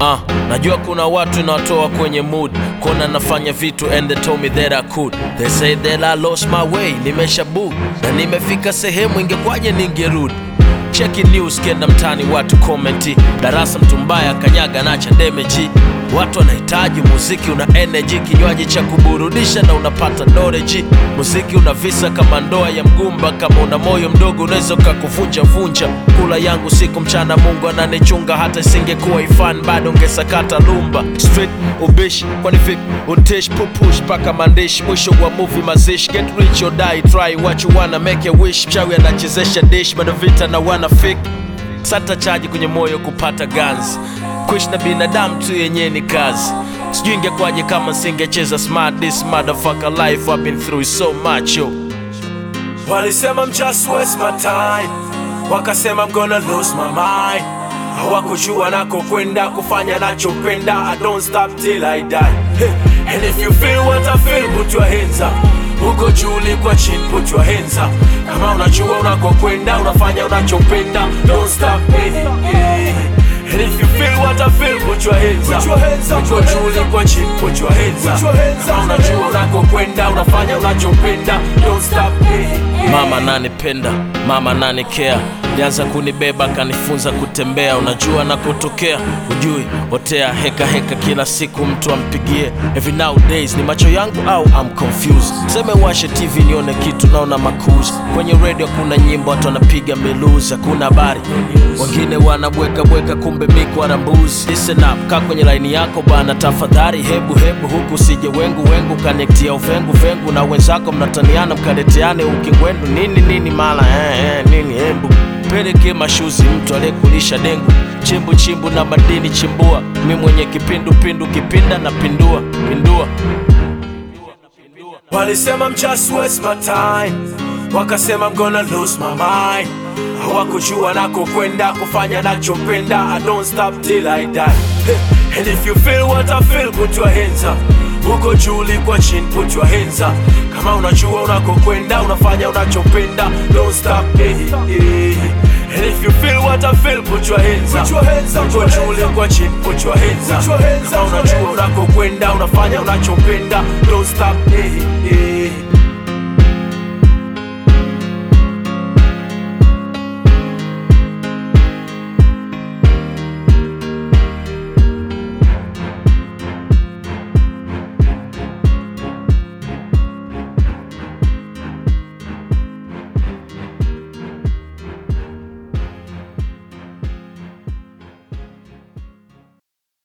Uh, najua kuna watu inawatoa kwenye mood kona nafanya vitu and they told me that I could they say that I lost my way nimesha book na nimefika sehemu ingekwaje ningerudi cheki news kenda mtani watu komenti darasa mtu mbaya kanyaga nacha demeji watu wanahitaji muziki una energy kinywaji cha kuburudisha na unapata knowledge muziki una visa kama ndoa ya mgumba kama una moyo mdogo unaweza ukakuvunja vunja kula yangu siku mchana mungu ananichunga hata isingekuwa ifan bado ungesakata lumba street ubishi kwani vipi untish pupush paka mandishi mwisho wa movie mazishi get rich or die try what you wanna make a wish mchawi anachezesha dish bado vita na wana fake sata chaji kwenye moyo kupata ganzi kuishi na binadamu tu yenyewe ni kazi sijui ingekwaje kama singecheza smart this motherfucker life I've been through so much yo walisema I'm just waste my time wakasema I'm gonna lose my mind hawakujua nako kwenda kufanya nachopenda I don't stop till I die hey. and if you feel what I feel put your hands up uko juu ulikwa chini put your hands up kama unajua unakokwenda unafanya unachopenda don't stop hey, hey. And if you feel what I feel, put your hands up. Uko juu ulikwa chini, put your hands up. Kama unajua unakokwenda, unafanya unachopenda, don't stop. Hey. Mama nanipenda, mama nanikea lianza kunibeba kanifunza kutembea, unajua nakotokea, ujui otea heka heka, kila siku mtu ampigie. Every nowadays ni macho yangu au I'm confused. Seme washe TV nione kitu, naona makuzi kwenye radio, kuna nyimbo watu wanapiga miluzi, hakuna habari, wengine wanabweka bweka, kumbe mikwara mbuzi. Listen up, kaa kwenye laini yako bana, tafadhali, hebu hebu huku sije wengu wengu, kanektia uvengu vengu na wenzako, mnataniana mkaleteane ukingwendu nini nini, mala eh, eh, nini hembu peleke mashuzi mtu aliyekulisha dengu chimbu chimbu na madini chimbua mi mwenye kipindu pindu kipinda na pindua pindua walisema I'm just waste my time wakasema I'm gonna lose my mind hawakujua nako kwenda kufanya nachopenda I don't stop till I die hey. and if you feel what I feel put your hands up uko juu ulikwa chini put your hands up kama unajua unakokwenda unafanya unachopenda don't stop hey, hey. And if you feel what I feel, put your hands up. Uko juu ulikwa chini, put your hands up. Kama unajua unakokwenda, unafanya unachopenda, don't stop. Hey.